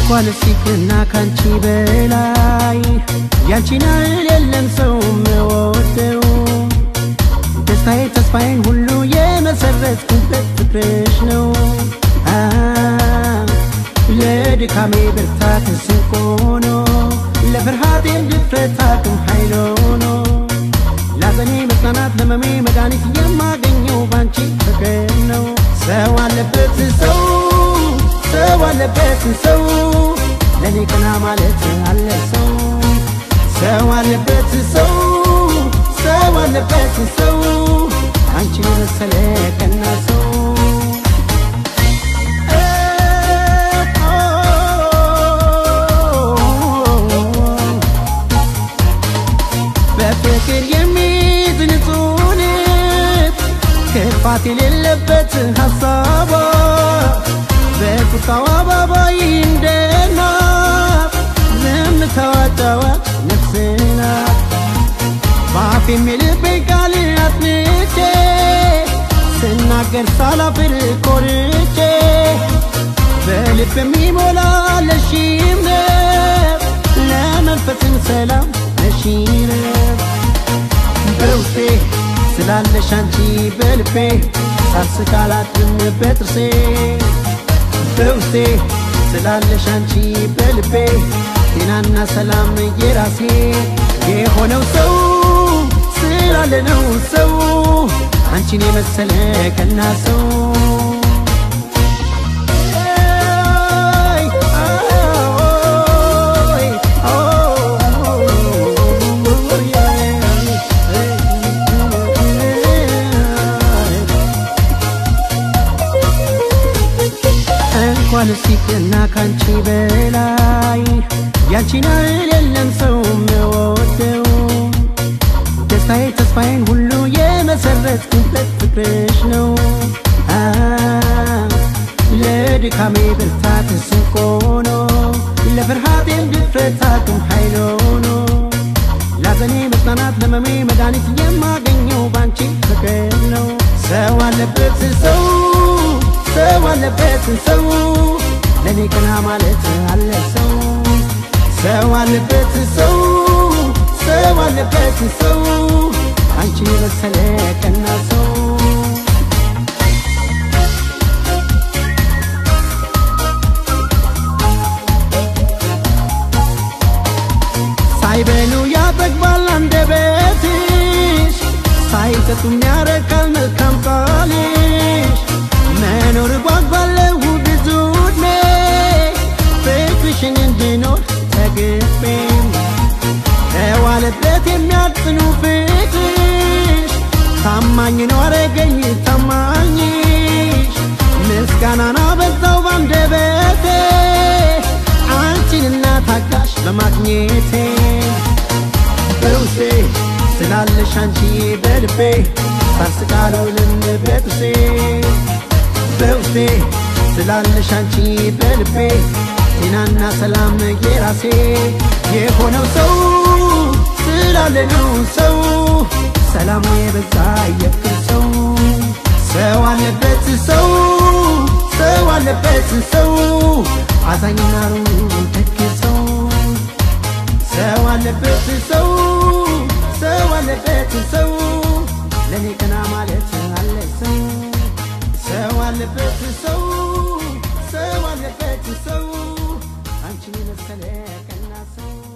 እንኳን ሲክና ካንቺ በላይ ያንቺን ያህል የለም ሰው መወደው ደስታዬ ተስፋዬን ሁሉ የመሰረትኩበት ፍቅርሽ ነው አ ለድካሜ ብርታት ስንቅ ሆኖ ለፍርሃቴም ድፍረት አቅም ኃይል ሆኖ ላዘኔ መጽናናት ለመሜ መድኃኒት የማገኘው ባንቺ ፍቅር ነው ሰው አለበት ሰው ሰው አለበት ሰው ለኔ ቀና ማለት አለ ሰው ሰው አለበት ሰው ሰው አለበት ሰው አንቺን የመሰለ ቀና ሰው በፍቅር የሚይዝ ንጹህ ልብ ክፋት የሌለበት ሀሳቧ በቁጣዋ አባባይ እንደ ናት ዝምታዋ ጨዋች ነፍስ ናት በአፍ የሚልበኝ ቃል አጥንቼ ስናገር ሳላፍር ኮርቼ በልብ የሚሞላ ለሺም ነብ ለመንፈስም ሰላም ለሺነብ በውስጤ ስላለሽ አንቺ በልቤ ሳስቅ አላድርም በጥርሴ በውስጤ ስላለሽ አንቺ በልቤ ጤናና ሰላም የራሴ የሆነው ሰው ስላለ ነው ሰው አንቺን የመሰለ ቀና ሰው እንኳን ሲክና ካንቺ በላይ ያንቺን ያህል የለም ሰው መወደው ደስታዬ ተስፋዬን ሁሉ የመሰረትኩበት ፍቅርሽ ነው አ ለድካሜ ብርታት ስንቅ ሆኖ ለፍርሃቴም ድፍረት አቅም ኃይል ሆኖ ላዘኔ መጽናናት ለመሜ መድኃኒት የማገኘው ባንቺ ፍቅር ነው ሰው አለበት ሰው ሰው አለበት ሰው ለኔ ቀና ማለት አለ ሰው ሰው አለበት ሰው ሰው አለበት ሰው አንቺን የመሰለ ቀና ሰው ሳይበሉ ያጠግባል አንደበትሽ ሳይጠጡም ያረካል መልካም ቃልሽ መኖር ጓጓለሁ ብዙ ዕድሜ ፍቅርሽን እንድኖር ተግቤም ተዋለበት የሚያጽኑ ፍቅርሽ ታማኝ ነው አረገኝ ታማኝሽ ምስጋናና በዛው ባንደበቴ አንቺንና ታጋሽ በማግኘቴ በውስጤ ስላለሽ አንቺ በልቤ ሳስቃሉ ልንበጥሴ በውስጤ ስላለሽ አንቺ በልቤ ጤናና ሰላም የራሴ የሆነው ሰው ስላለ ነው ሰው ሰላሙ የበዛ የፍቅር ሰው ሰው አለበት ሰው ሰው አለበት ሰው አዛኝና ሩሩ ደግ ሰው ሰው አለበት ሰው ሰው አለበት ሰው ለኔ ቀና ማለት አለ ሰው ሰው አለበት ሰው ሰው አለበት ሰው አንቺን የመሰለ ቀና ሰው